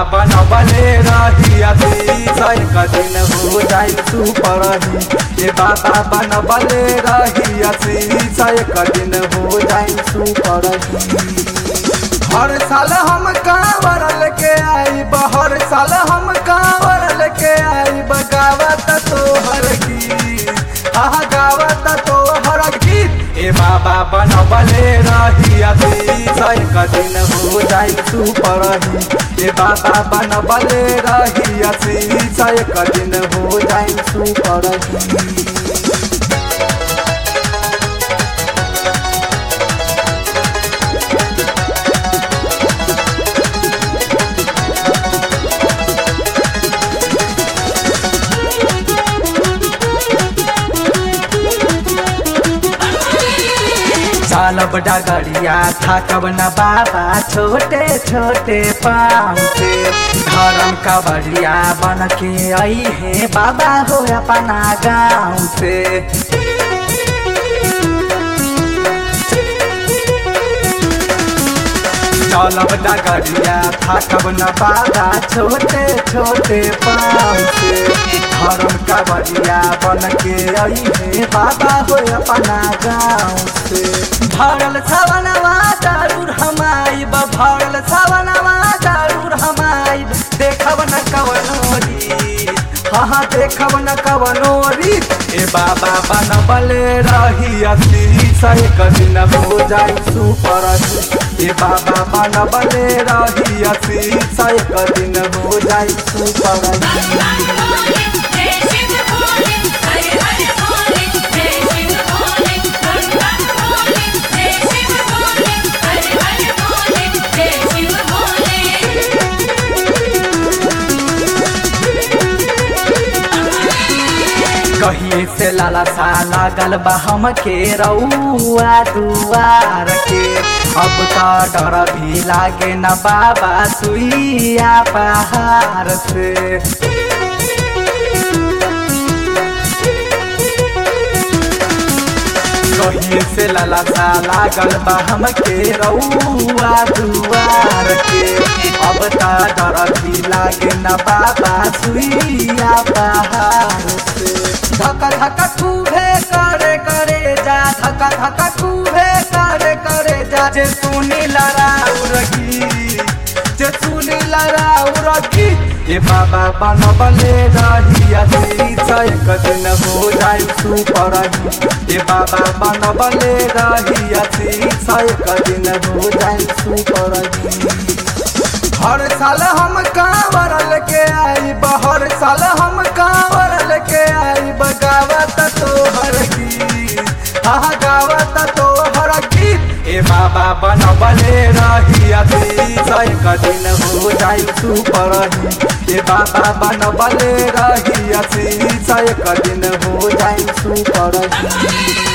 बनबले रही एक दिन हो जाई सुपर ही ए बाबा बनबले रही एक दिन हो जाई सुपर ही हर साल हम कांवर लेके आई हर साल हम कांवर लेके आई गावत तोहर गीत आह गावत तोहर गीत ए बाबा बनबले रही एक दिन हो जाई सुपर ही ए बाबा बनबले रही एक दिन हो जाई सुपर ही चालब डगरिया थकब न बाबा छोटे छोटे पाँव से धर्म का बड़िया बन के आई है बाबा हो अपना गाँव से चलब डगरिया थकब न बाबा छोटे छोटे पाँव से धर्म का बड़िया बन के आई है बाबा हो अपना गाँव से भरल सवनवा जरूर हम आइब भरल सवनवा जरूर हम आइब देखब न कवनो रीत हाँ हाँ देखब न कवनो रीत ए बाबा बनबले रही असी एक दिन हो जाई सुपर ए बाबा बनबले रही असी एक दिन हो जाई सुपर भोले जय शिव भोले हरे हरे भोले जय शिव भोले गंगा भोले जय शिव भोले हरे हरे भोले जय शिव कहिए से लाला सा लागल बा हम के रउआ दुआर के अब तो डर भी लागे न बाबा सुइया पहाड़ से कहिए से लाला सा लागल बा हम के रउआ दुआर के अब तो डर भी लागे न बाबा सुइया पहाड़ से धक्का धक्का खूबे करे करे जा धक्का धक्का खूबे करे करे जा जे सुनी लड़ाऊ रखी जे सुनी लड़ाऊ रखी ए बाबा बनबले रही एक दिन हो जाई सुपर ए बाबा बनबले रही एक दिन हो जाई सुपर हर साल हम कांवर लेके आई हर साल हम कांवर लेके आई गावत तोहर गीत हाँ गावत तोहर गीत ए बाबा बनबले रही एक दिन हो जाई सुपर ए बाबा बनबले रही एक दिन हो जाई सुपर